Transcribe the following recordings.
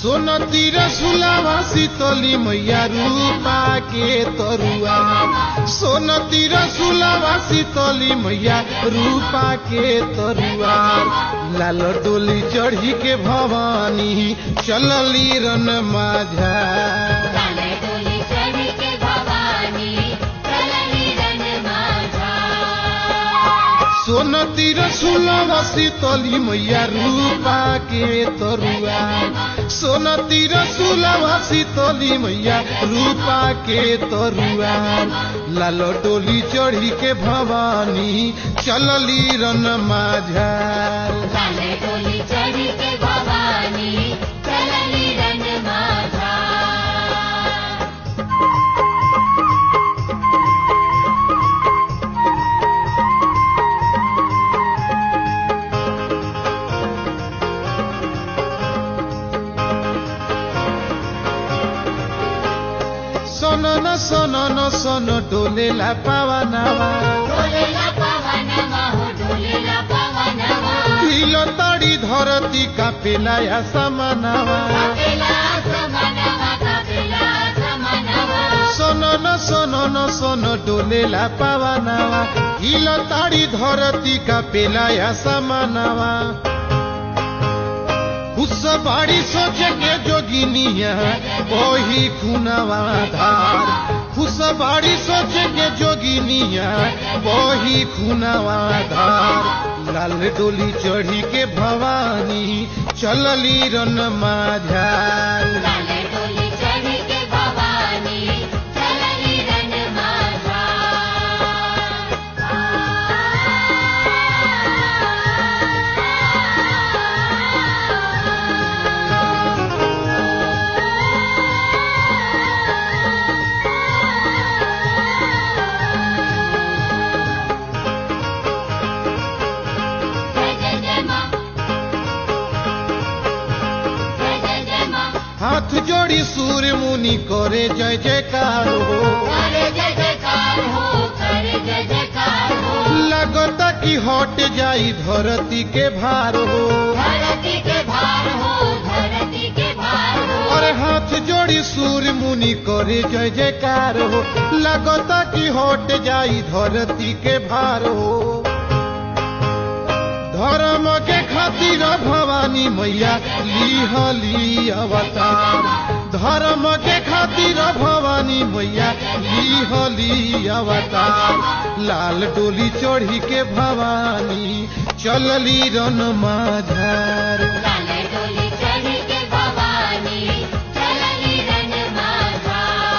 सोनती रसुलावा शीतली मैया रूपा के तरुआ सोनती रसुलावा शीतली मैया रूपा के तरुआ लाल डोली चढ़ी के भवानी चलली रन माझा लाल डोली चढ़ी के भवानी चलली रन माझा सोनती रसुलावा शीतली मैया रूपा के तरुआ सोनती रसुलावा शीतली मैया रूपा के तरुआ लाल डोली चढ़ी के भवानी चलली रन माझा लाल डोली चढ़ी के भवानी चलली रन माझा सन न सन न सन डोलेला पावनावा डोलेला पवनमा हो डोलेला पवनमा हिल तड़ी धरती कापेला या समानावा कपिला समनवा कपिला समनवा सन न सन न सन डोलेला पावनावा हिल ताड़ी धरती कापेला या समानावा उस बाड़ी सोचे के जोगिनिया ओही खुनावा धार उस बाड़ी सोचे के जोगिनिया ओही खुनावा धार लाल डोली चढ़ी के भवानी चलली रन माझार लाल डोली चढ़ी के भवानी चलली रन माझा जय जय जय माँ जय जय जय माँ हाथ जोड़ी सूर्य मुनि करे जय जयकार हो करे जय जयकार हो करे जय जयकार हो लगता कि हट जाई धरती के भार हो धरती के भार हो धरती के भार हो और हाथ जोड़ी सूर्य मुनि करे जय जयकार हो लगता कि हट जाई धरती के भार हो धर्म के खातिर भवानी मैया लिहली अवतार धर्म के खातिर भवानी मैया लिहली अवतार लाल डोली चढ़ी के भवानी चलली रन माझार लाल डोली चढ़ी के भवानी चलली रन माझा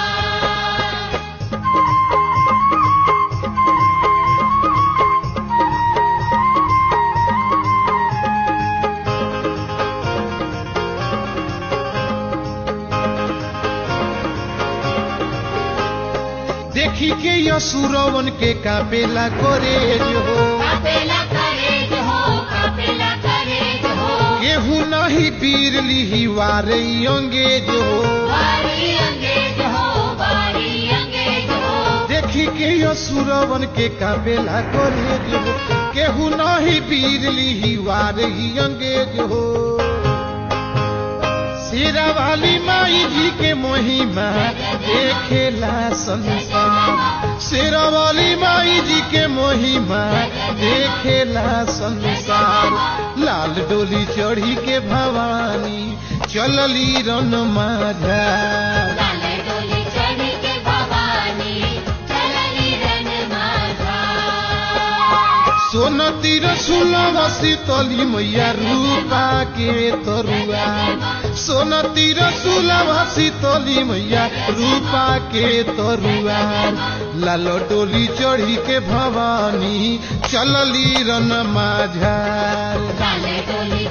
देखी के यसुरवन के कापेला करे जो कपिला करेज हो कपिला करेज हो केहू नहीं पीर लिही वारे अंगेज हो बारी अंगेज हो बारी अंगेज हो देखी के यसुरवन के कापेला करे जो केहू नहीं पीर लिही वारे अंगेज हो शेरा वाली माई जी के महिमा देखेला संसार शेरा वाली माई जी के महिमा देखेला संसार लाल डोली चढ़ी के भवानी चलली रन माझा लाल डोली चढ़ी के भवानी चलली रन माझा सोनती रसुलवा शीतली मैया रूपा के तरुआ सोनती रसुलवा शीतली मैया रूपा के तरुआ लाल डोली चढ़ी के भवानी चलली रन माझा लाल डोली